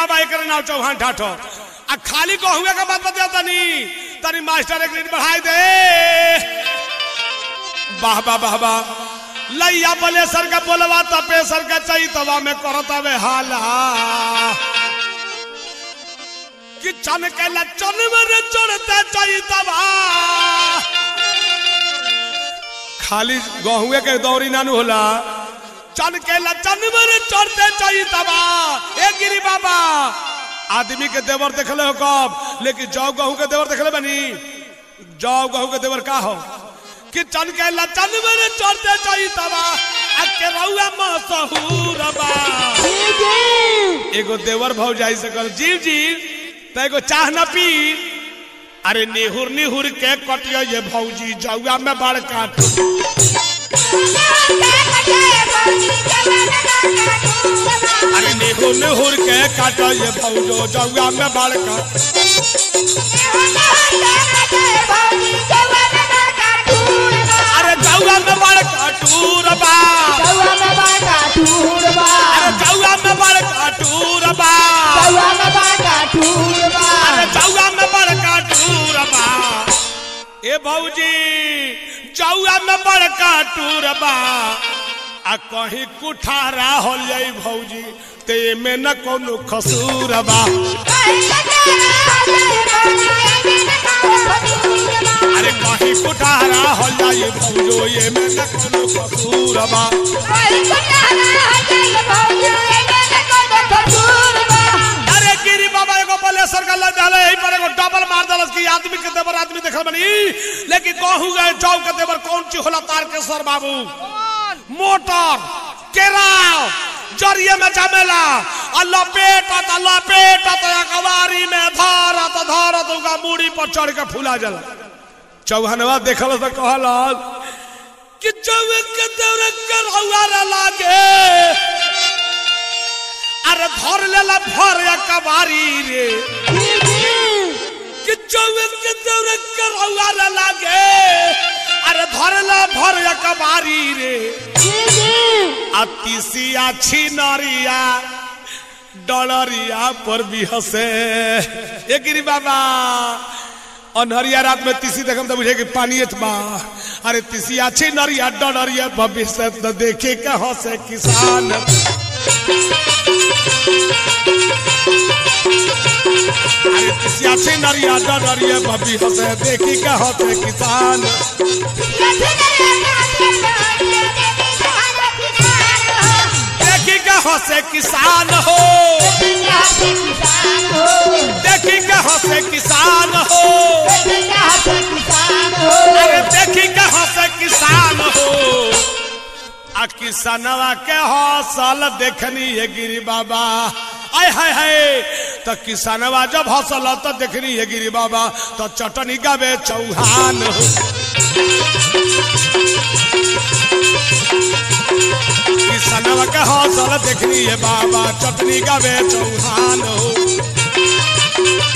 बाबा एक नाव चौहान ठाठो आ खाली को हुए का बात बता तनी तनी मास्टर एक मिनट बढ़ाई दे वाह वाह वाह वाह लैया बले सर का बोलवा तपे सर का चाहिए तवा में करत हवे हाला कि चन के लचन में चढ़ते चाहिए तवा खाली गहुए के दौरी नानू होला चन के लचन में चढ़ते चाहिए तबा ए गिरी बाबा आदमी के देवर देखले हो कब लेकिन जौ गहू के देवर देखले बनी जौ गहू के देवर का हो कि चन के लचन में चढ़ते चाहिए तबा आ के रउआ मसहूर बा एगो देवर भौ जाई से कर जीव जीव त एगो चाह न पी अरे निहुर निहुर के कटियो ये भौजी जौआ में बड़ काट अरे निहुर निहुर के काटो ये भौजो जौआ में बड़ काट अरे जौआ में बड़ काटूर बा अरे जौआ में बड़ काटूर बा अरे जौआ में बड़ काटूर बा ए भौजी जौआ में बड़ काटूर बा आ कहीं कुठारा हो जाई भौजी ते में न कोनो खसूर बा अरे कहीं कुठारा हो जाई भौजो ये में न कोनो खसूर बा अरे गिरी बाबा एगो बलेसर का लग डाले यही पर एगो डबल मार दलस की आदमी के देवर आदमी देखल बनी लेकिन कहू गए चौ के देवर कौन ची होला तार के सर बाबू मोटर केराव जरिए में जमेला आ लपेटत आ लपेटत आ कवारी में धरत धरत उनका मूड़ी पर चढ़ के फूला जला चौहनवा देखल तो कहल कि चौवे के देवर करौआ लागे अरे धर लेला भर या कबारी रे कि चौवे के दौरे करौआ रे लागे अरे धर ला भर या कबारी रे अतिसिया छिनरिया डलरिया पर भी हंसे ए गिरी बाबा अनहरिया रात में तीसी देखम तो बुझे कि पानी बा अरे तीसिया छिनरिया डलरिया भविष्य तो देखे के हंसे किसान अरे तिसिया छी नरिया डरिया बबी हंसे देखी के हंसे किसान देखी के हंसे किसान हो देखी के हंसे किसान हो अरे देखी के हंसे किसान हो आ किसानवा के हौसल देखनी है गिरी बाबा आय हाय हाय तो किसानवा जब हौसल तो देखनी है गिरी बाबा तो चटनी गावे चौहान हो किसानवा के हौसल देखनी है बाबा चटनी गावे चौहान हो